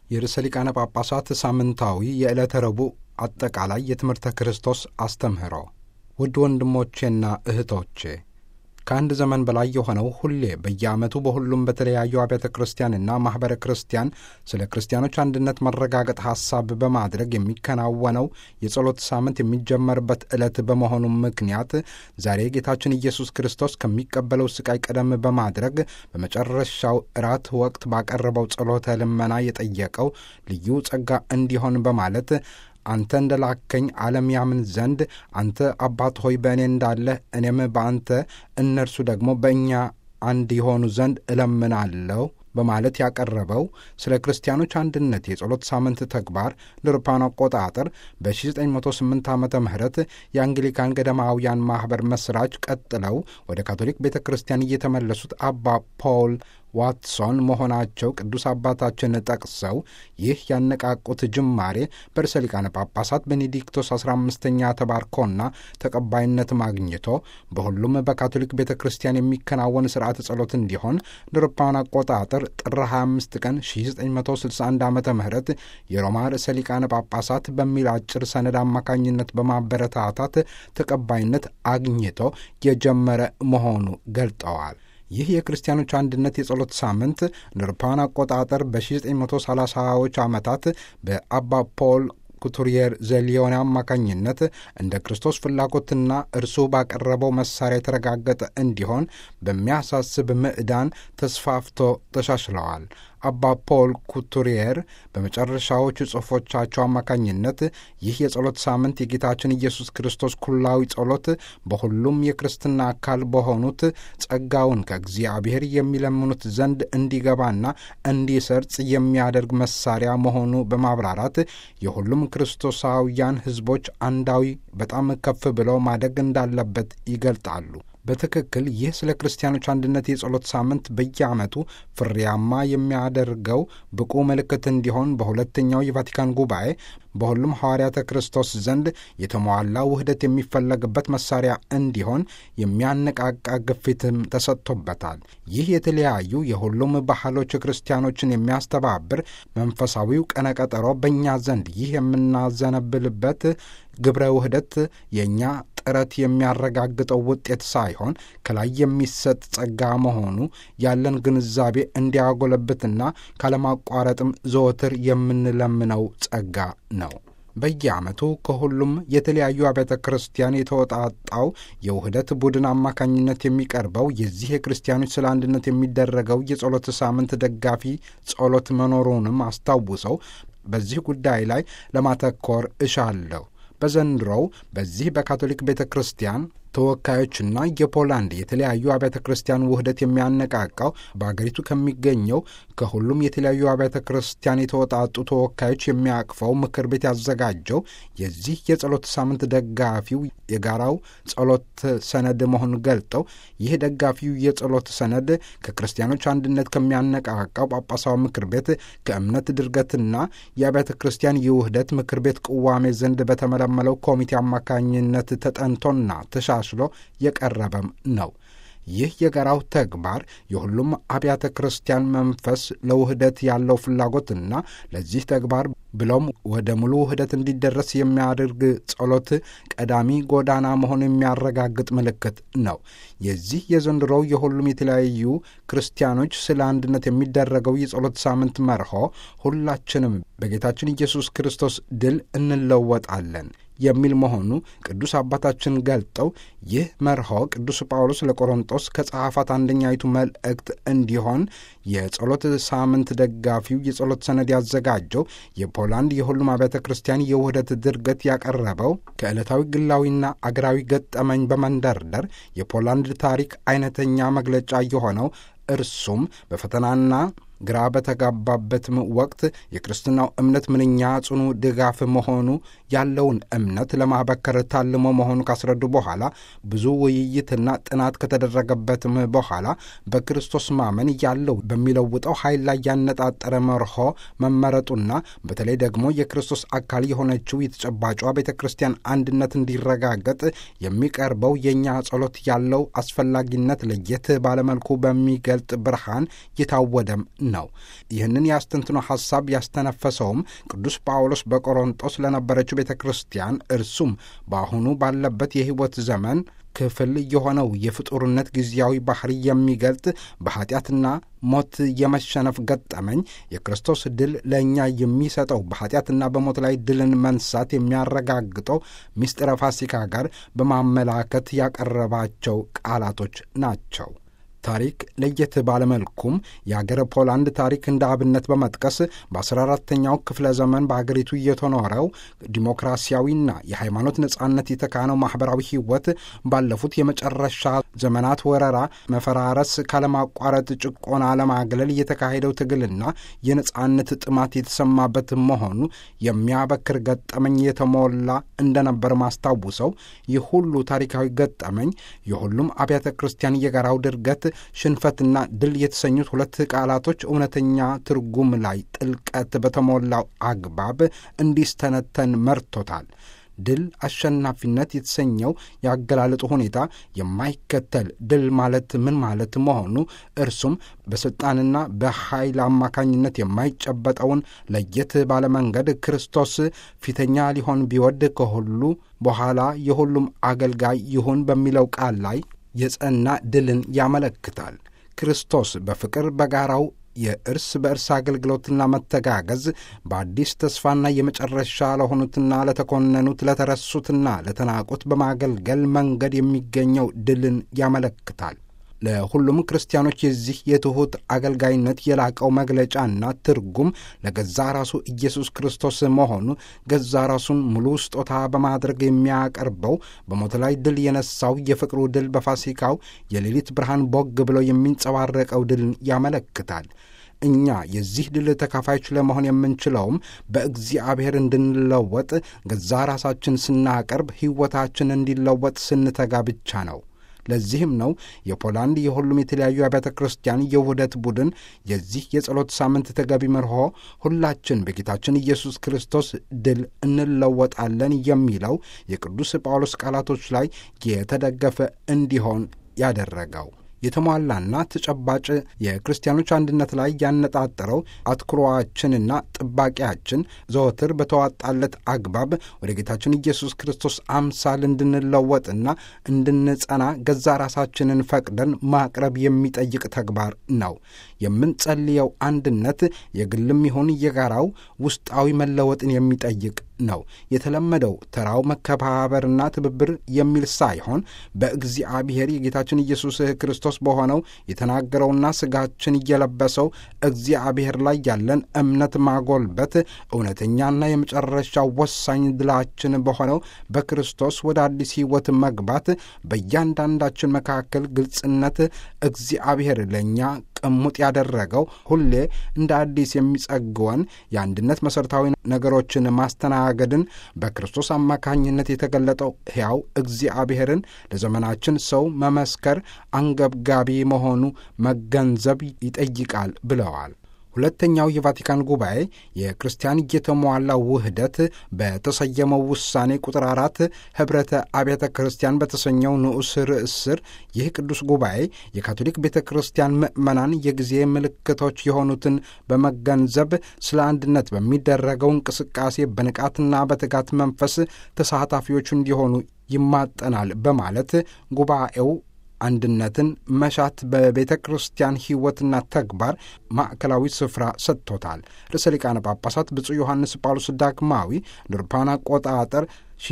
የርዕሰ ሊቃነ ጳጳሳት ሳምንታዊ የዕለተ ረቡዕ አጠቃላይ የትምህርተ ክርስቶስ አስተምህሮ። ውድ ወንድሞቼና እህቶቼ ከአንድ ዘመን በላይ የሆነው ሁሌ በየዓመቱ በሁሉም በተለያዩ አብያተ ክርስቲያንና ማኅበረ ክርስቲያን ስለ ክርስቲያኖች አንድነት መረጋገጥ ሐሳብ በማድረግ የሚከናወነው የጸሎት ሳምንት የሚጀመርበት ዕለት በመሆኑ ምክንያት ዛሬ ጌታችን ኢየሱስ ክርስቶስ ከሚቀበለው ሥቃይ ቀደም በማድረግ በመጨረሻው እራት ወቅት ባቀረበው ጸሎተ ልመና የጠየቀው ልዩ ጸጋ እንዲሆን በማለት አንተ እንደ ላከኝ ዓለም ያምን ዘንድ አንተ አባት ሆይ በእኔ እንዳለህ እኔም በአንተ እነርሱ ደግሞ በእኛ አንድ የሆኑ ዘንድ እለምናለሁ በማለት ያቀረበው ስለ ክርስቲያኖች አንድነት የጸሎት ሳምንት ተግባር ለአውሮፓውያን አቆጣጠር በ1908 ዓመተ ምህረት የአንግሊካን ገዳማውያን ማኅበር መስራች ቀጥለው ወደ ካቶሊክ ቤተ ክርስቲያን እየተመለሱት አባ ፖል ዋትሶን መሆናቸው ቅዱስ አባታችን ጠቅሰው ይህ ያነቃቁት ጅማሬ በርዕሰ ሊቃነ ጳጳሳት ቤኔዲክቶስ 15ኛ ተባርኮና ተቀባይነት ማግኝቶ በሁሉም በካቶሊክ ቤተ ክርስቲያን የሚከናወን ስርዓተ ጸሎት እንዲሆን ለአውሮፓውያን አቆጣጠር ጥር 25 ቀን 1961 ዓ ም የሮማ ርዕሰ ሊቃነ ጳጳሳት በሚል አጭር ሰነድ አማካኝነት በማበረታታት ተቀባይነት አግኝቶ የጀመረ መሆኑ ገልጠዋል። ይህ የክርስቲያኖች አንድነት የጸሎት ሳምንት ለአውሮፓውያን አቆጣጠር በ1930ዎች ዓመታት በአባ ፖል ኩቱሪየር ዘሊዮን አማካኝነት እንደ ክርስቶስ ፍላጎትና እርሱ ባቀረበው መሳሪያ የተረጋገጠ እንዲሆን በሚያሳስብ ምዕዳን ተስፋፍቶ ተሻሽለዋል። አባ ፖል ኩቱሪየር በመጨረሻዎቹ ጽሑፎቻቸው አማካኝነት ይህ የጸሎት ሳምንት የጌታችን ኢየሱስ ክርስቶስ ኩላዊ ጸሎት በሁሉም የክርስትና አካል በሆኑት ጸጋውን ከእግዚአብሔር የሚለምኑት ዘንድ እንዲገባና እንዲሰርጽ የሚያደርግ መሳሪያ መሆኑ በማብራራት የሁሉም ክርስቶሳውያን ሕዝቦች አንዳዊ በጣም ከፍ ብለው ማደግ እንዳለበት ይገልጣሉ። በትክክል ይህ ስለ ክርስቲያኖች አንድነት የጸሎት ሳምንት በየዓመቱ ፍሬያማ የሚያደርገው ብቁ ምልክት እንዲሆን በሁለተኛው የቫቲካን ጉባኤ በሁሉም ሐዋርያተ ክርስቶስ ዘንድ የተሟላ ውህደት የሚፈለግበት መሳሪያ እንዲሆን የሚያነቃቃ ግፊትም ተሰጥቶበታል። ይህ የተለያዩ የሁሉም ባህሎች ክርስቲያኖችን የሚያስተባብር መንፈሳዊው ቀነቀጠሮ በእኛ ዘንድ ይህ የምናዘነብልበት ግብረ ውህደት የእኛ ጥረት የሚያረጋግጠው ውጤት ሳይሆን ከላይ የሚሰጥ ጸጋ መሆኑ ያለን ግንዛቤ እንዲያጎለብትና ካለማቋረጥም ዘወትር የምንለምነው ጸጋ ነው። በየዓመቱ ከሁሉም የተለያዩ አብያተ ክርስቲያን የተወጣጣው የውህደት ቡድን አማካኝነት የሚቀርበው የዚህ የክርስቲያኖች ስለ አንድነት የሚደረገው የጸሎት ሳምንት ደጋፊ ጸሎት መኖሩንም አስታውሰው በዚህ ጉዳይ ላይ ለማተኮር እሻለሁ። በዘንድሮው በዚህ በካቶሊክ ቤተ ክርስቲያን ተወካዮችና የፖላንድ የተለያዩ አብያተ ክርስቲያን ውህደት የሚያነቃቃው በአገሪቱ ከሚገኘው ከሁሉም የተለያዩ አብያተ ክርስቲያን የተወጣጡ ተወካዮች የሚያቅፈው ምክር ቤት ያዘጋጀው የዚህ የጸሎት ሳምንት ደጋፊው የጋራው ጸሎት ሰነድ መሆኑን ገልጠው ይህ ደጋፊው የጸሎት ሰነድ ከክርስቲያኖች አንድነት ከሚያነቃቃው ጳጳሳዊ ምክር ቤት ከእምነት ድርገትና የአብያተ ክርስቲያን የውህደት ምክር ቤት ቅዋሜ ዘንድ በተመለመለው ኮሚቴ አማካኝነት ተጠንቶና ተሻ ሽሎ የቀረበም ነው። ይህ የጋራው ተግባር የሁሉም አብያተ ክርስቲያን መንፈስ ለውህደት ያለው ፍላጎትና ለዚህ ተግባር ብሎም ወደ ሙሉ ውህደት እንዲደረስ የሚያደርግ ጸሎት ቀዳሚ ጎዳና መሆን የሚያረጋግጥ ምልክት ነው። የዚህ የዘንድሮው የሁሉም የተለያዩ ክርስቲያኖች ስለ አንድነት የሚደረገው የጸሎት ሳምንት መርሆ ሁላችንም በጌታችን ኢየሱስ ክርስቶስ ድል እንለወጣለን የሚል መሆኑ ቅዱስ አባታችን ገልጠው ይህ መርሆ ቅዱስ ጳውሎስ ለቆሮንጦስ ከጸሐፋት አንደኛይቱ መልእክት እንዲሆን የጸሎት ሳምንት ደጋፊው የጸሎት ሰነድ ያዘጋጀው የፖላንድ የሁሉም አብያተ ክርስቲያን የውህደት ድርገት ያቀረበው ከዕለታዊ ግላዊና አገራዊ ገጠመኝ በመንደርደር የፖላንድ ታሪክ አይነተኛ መግለጫ የሆነው እርሱም በፈተናና ግራ በተጋባበትም ወቅት የክርስትናው እምነት ምንኛ ጽኑ ድጋፍ መሆኑ ያለውን እምነት ለማበከር ታልሞ መሆኑ ካስረዱ በኋላ ብዙ ውይይትና ጥናት ከተደረገበትም በኋላ በክርስቶስ ማመን ያለው በሚለውጠው ኃይል ላይ ያነጣጠረ መርሆ መመረጡና በተለይ ደግሞ የክርስቶስ አካል የሆነችው የተጨባጯ ቤተ ክርስቲያን አንድነት እንዲረጋገጥ የሚቀርበው የእኛ ጸሎት ያለው አስፈላጊነት ለየት ባለመልኩ በሚገልጥ ብርሃን የታወደም ነው። ይህንን የአስተንትኖ ሐሳብ ያስተነፈሰውም ቅዱስ ጳውሎስ በቆሮንጦስ ለነበረችው ቤተ ክርስቲያን እርሱም በአሁኑ ባለበት የሕይወት ዘመን ክፍል የሆነው የፍጡርነት ጊዜያዊ ባህሪ የሚገልጥ በኃጢአትና ሞት የመሸነፍ ገጠመኝ የክርስቶስ ድል ለእኛ የሚሰጠው በኃጢአትና በሞት ላይ ድልን መንሳት የሚያረጋግጠው ምስጢረ ፋሲካ ጋር በማመላከት ያቀረባቸው ቃላቶች ናቸው። ታሪክ ለየት ባለመልኩም የአገረ ፖላንድ ታሪክ እንደ አብነት በመጥቀስ በ14ተኛው ክፍለ ዘመን በአገሪቱ እየተኖረው ዲሞክራሲያዊና የሃይማኖት ነጻነት የተካነው ማኅበራዊ ሕይወት ባለፉት የመጨረሻ ዘመናት ወረራ፣ መፈራረስ፣ ካለማቋረጥ ጭቆና ለማግለል የተካሄደው ትግልና የነጻነት ጥማት የተሰማበት መሆኑ የሚያበክር ገጠመኝ የተሞላ እንደነበር ማስታውሰው ይህ ሁሉ ታሪካዊ ገጠመኝ የሁሉም አብያተ ክርስቲያን የጋራው ድርገት ሽንፈትና ድል የተሰኙት ሁለት ቃላቶች እውነተኛ ትርጉም ላይ ጥልቀት በተሞላው አግባብ እንዲስተነተን መርቶታል። ድል አሸናፊነት የተሰኘው ያገላለጡ ሁኔታ የማይከተል ድል ማለት ምን ማለት መሆኑ እርሱም በሥልጣንና በኃይል አማካኝነት የማይጨበጠውን ለየት ባለመንገድ ክርስቶስ ፊተኛ ሊሆን ቢወድ ከሁሉ በኋላ የሁሉም አገልጋይ ይሁን በሚለው ቃል ላይ የጸና ድልን ያመለክታል። ክርስቶስ በፍቅር በጋራው የእርስ በእርስ አገልግሎትና መተጋገዝ በአዲስ ተስፋና የመጨረሻ ለሆኑትና ለተኮነኑት ለተረሱትና ለተናቁት በማገልገል መንገድ የሚገኘው ድልን ያመለክታል። ለሁሉም ክርስቲያኖች የዚህ የትሑት አገልጋይነት የላቀው መግለጫና ትርጉም ለገዛ ራሱ ኢየሱስ ክርስቶስ መሆኑ ገዛ ራሱን ሙሉ ስጦታ በማድረግ የሚያቀርበው በሞት ላይ ድል የነሳው የፍቅሩ ድል በፋሲካው የሌሊት ብርሃን ቦግ ብሎ የሚንጸባረቀው ድልን ያመለክታል። እኛ የዚህ ድል ተካፋዮች ለመሆን የምንችለውም በእግዚአብሔር እንድንለወጥ ገዛ ራሳችን ስናቀርብ ሕይወታችን እንዲለወጥ ስንተጋ ብቻ ነው። ለዚህም ነው የፖላንድ የሁሉም የተለያዩ አብያተ ክርስቲያን የውህደት ቡድን የዚህ የጸሎት ሳምንት ተገቢ መርሆ ሁላችን በጌታችን ኢየሱስ ክርስቶስ ድል እንለወጣለን የሚለው የቅዱስ ጳውሎስ ቃላቶች ላይ የተደገፈ እንዲሆን ያደረገው። የተሟላና ተጨባጭ የክርስቲያኖች አንድነት ላይ ያነጣጠረው አትኩሮአችንና ጥባቄያችን ዘወትር በተዋጣለት አግባብ ወደ ጌታችን ኢየሱስ ክርስቶስ አምሳል እንድንለወጥና እንድንጸና ገዛ ራሳችንን ፈቅደን ማቅረብ የሚጠይቅ ተግባር ነው። የምንጸልየው አንድነት የግልም ይሁን የጋራው ውስጣዊ መለወጥን የሚጠይቅ ነው። የተለመደው ተራው መከባበርና ትብብር የሚል ሳይሆን በእግዚአብሔር የጌታችን ኢየሱስ ክርስቶስ በሆነው የተናገረውና ሥጋችን እየለበሰው እግዚአብሔር ላይ ያለን እምነት ማጎልበት እውነተኛና የመጨረሻው ወሳኝ ድላችን በሆነው በክርስቶስ ወደ አዲስ ሕይወት መግባት በእያንዳንዳችን መካከል ግልጽነት እግዚአብሔር ለእኛ ቅሙጥ ያደረገው ሁሌ እንደ አዲስ የሚጸግወን የአንድነት መሠረታዊ ነገሮችን ማስተናገድን በክርስቶስ አማካኝነት የተገለጠው ሕያው እግዚአብሔርን ለዘመናችን ሰው መመስከር አንገብጋቢ መሆኑ መገንዘብ ይጠይቃል ብለዋል። ሁለተኛው የቫቲካን ጉባኤ የክርስቲያን የተሟላ ውህደት በተሰየመው ውሳኔ ቁጥር አራት ኅብረተ አብያተ ክርስቲያን በተሰኘው ንዑስ ርዕስ ስር ይህ ቅዱስ ጉባኤ የካቶሊክ ቤተ ክርስቲያን ምዕመናን የጊዜ ምልክቶች የሆኑትን በመገንዘብ ስለ አንድነት በሚደረገው እንቅስቃሴ በንቃትና በትጋት መንፈስ ተሳታፊዎች እንዲሆኑ ይማጠናል በማለት ጉባኤው አንድነትን መሻት በቤተ ክርስቲያን ሕይወትና ተግባር ማዕከላዊ ስፍራ ሰጥቶታል። ርዕሰ ሊቃነ ጳጳሳት ብፁዕ ዮሐንስ ጳውሎስ ዳግማዊ አውሮፓውያን አቆጣጠር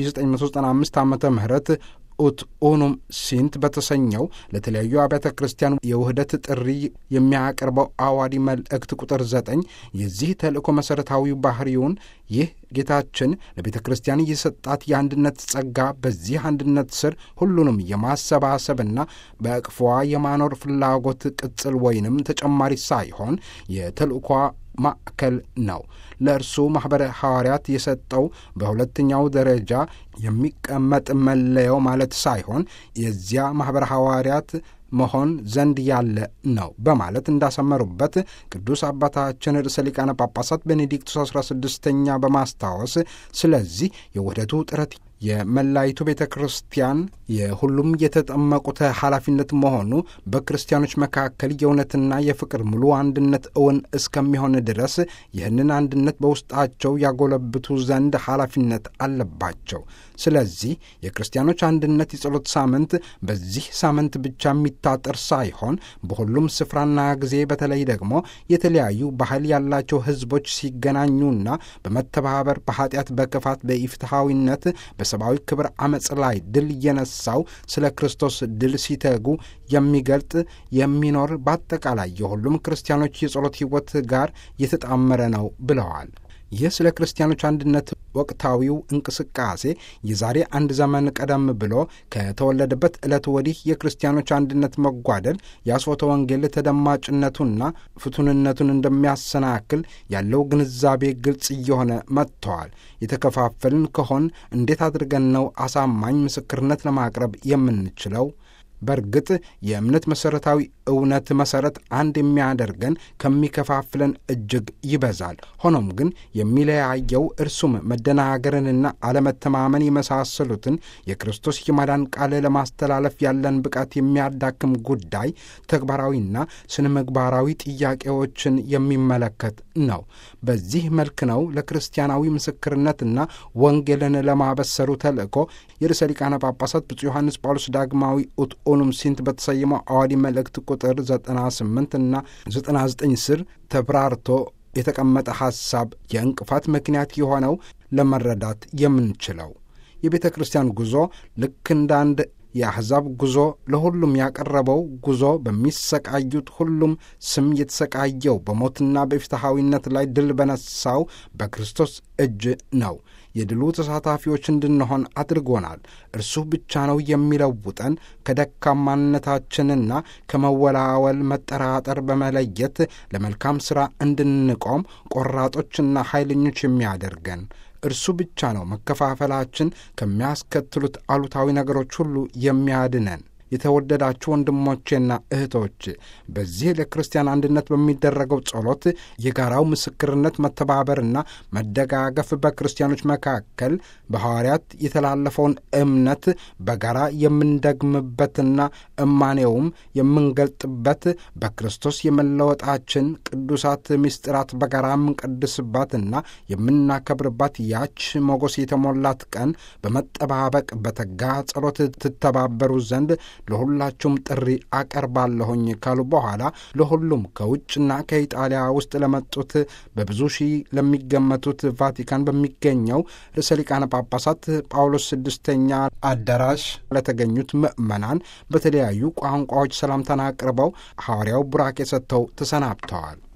1995 ዓ ም ኡት ኡኑም ሲንት በተሰኘው ለተለያዩ አብያተ ክርስቲያን የውህደት ጥሪ የሚያቀርበው አዋዲ መልእክት ቁጥር ዘጠኝ የዚህ ተልእኮ መሠረታዊ ባህሪውን ይህ ጌታችን ለቤተ ክርስቲያን የሰጣት የአንድነት ጸጋ በዚህ አንድነት ስር ሁሉንም የማሰባሰብና በእቅፏ የማኖር ፍላጎት ቅጽል ወይንም ተጨማሪ ሳይሆን የተልእኳ ማዕከል ነው። ለእርሱ ማኅበረ ሐዋርያት የሰጠው በሁለተኛው ደረጃ የሚቀመጥ መለያው ማለት ሳይሆን የዚያ ማኅበረ ሐዋርያት መሆን ዘንድ ያለ ነው በማለት እንዳሰመሩበት ቅዱስ አባታችን ርዕሰ ሊቃነ ጳጳሳት ቤኔዲክቱስ አስራ ስድስተኛ በማስታወስ ስለዚህ የውህደቱ ጥረት የመላይቱ ቤተ ክርስቲያን የሁሉም የተጠመቁት ኃላፊነት መሆኑ በክርስቲያኖች መካከል የእውነትና የፍቅር ሙሉ አንድነት እውን እስከሚሆን ድረስ ይህንን አንድነት በውስጣቸው ያጎለብቱ ዘንድ ኃላፊነት አለባቸው። ስለዚህ የክርስቲያኖች አንድነት የጸሎት ሳምንት በዚህ ሳምንት ብቻ የሚታጠር ሳይሆን በሁሉም ስፍራና ጊዜ በተለይ ደግሞ የተለያዩ ባህል ያላቸው ሕዝቦች ሲገናኙና በመተባበር በኃጢአት፣ በክፋት፣ በኢፍትሐዊነት በሰብአዊ ክብር አመፅ ላይ ድል የነሳው ስለ ክርስቶስ ድል ሲተጉ የሚገልጥ የሚኖር በአጠቃላይ የሁሉም ክርስቲያኖች የጸሎት ሕይወት ጋር የተጣመረ ነው ብለዋል። ይህ ስለ ክርስቲያኖች አንድነት ወቅታዊው እንቅስቃሴ የዛሬ አንድ ዘመን ቀደም ብሎ ከተወለደበት ዕለት ወዲህ የክርስቲያኖች አንድነት መጓደል የአስፎተ ወንጌል ተደማጭነቱና ፍቱንነቱን እንደሚያሰናክል ያለው ግንዛቤ ግልጽ እየሆነ መጥተዋል። የተከፋፈልን ከሆን እንዴት አድርገን ነው አሳማኝ ምስክርነት ለማቅረብ የምንችለው? በእርግጥ የእምነት መሠረታዊ እውነት መሠረት አንድ የሚያደርገን ከሚከፋፍለን እጅግ ይበዛል። ሆኖም ግን የሚለያየው እርሱም መደናገርንና አለመተማመን የመሳሰሉትን የክርስቶስ የማዳን ቃል ለማስተላለፍ ያለን ብቃት የሚያዳክም ጉዳይ ተግባራዊና ስነ ምግባራዊ ጥያቄዎችን የሚመለከት ነው። በዚህ መልክ ነው ለክርስቲያናዊ ምስክርነትና ወንጌልን ለማበሰሩ ተልእኮ የርዕሰ ሊቃነ ጳጳሳት ብፁዕ ዮሐንስ ጳውሎስ ዳግማዊ ኡት ኦኑም ሲንት በተሰየመው አዋዲ መልእክት ቁጥር 98 እና 99 ስር ተብራርቶ የተቀመጠ ሐሳብ የእንቅፋት ምክንያት የሆነው ለመረዳት የምንችለው የቤተ ክርስቲያን ጉዞ ልክ እንደ አንድ የአሕዛብ ጉዞ ለሁሉም ያቀረበው ጉዞ በሚሰቃዩት ሁሉም ስም የተሰቃየው በሞትና በፍትሐዊነት ላይ ድል በነሳው በክርስቶስ እጅ ነው። የድሉ ተሳታፊዎች እንድንሆን አድርጎናል። እርሱ ብቻ ነው የሚለውጠን። ከደካማነታችንና ከመወላወል መጠራጠር በመለየት ለመልካም ሥራ እንድንቆም ቆራጦችና ኃይለኞች የሚያደርገን እርሱ ብቻ ነው። መከፋፈላችን ከሚያስከትሉት አሉታዊ ነገሮች ሁሉ የሚያድነን። የተወደዳችሁ ወንድሞቼና እህቶች በዚህ ለክርስቲያን አንድነት በሚደረገው ጸሎት የጋራው ምስክርነት መተባበርና መደጋገፍ በክርስቲያኖች መካከል በሐዋርያት የተላለፈውን እምነት በጋራ የምንደግምበትና እማኔውም የምንገልጥበት በክርስቶስ የመለወጣችን ቅዱሳት ምስጢራት በጋራ የምንቀድስባትና የምናከብርባት ያች ሞገስ የተሞላት ቀን በመጠባበቅ በተጋ ጸሎት ትተባበሩ ዘንድ ለሁላችሁም ጥሪ አቀርባለሁኝ ካሉ በኋላ ለሁሉም ከውጭና ከኢጣሊያ ውስጥ ለመጡት በብዙ ሺህ ለሚገመቱት ቫቲካን በሚገኘው ርዕሰ ሊቃነ ጳጳሳት ጳውሎስ ስድስተኛ አዳራሽ ለተገኙት ምዕመናን በተለያዩ ቋንቋዎች ሰላምታን አቅርበው ሐዋርያው ቡራኬ ሰጥተው ተሰናብተዋል።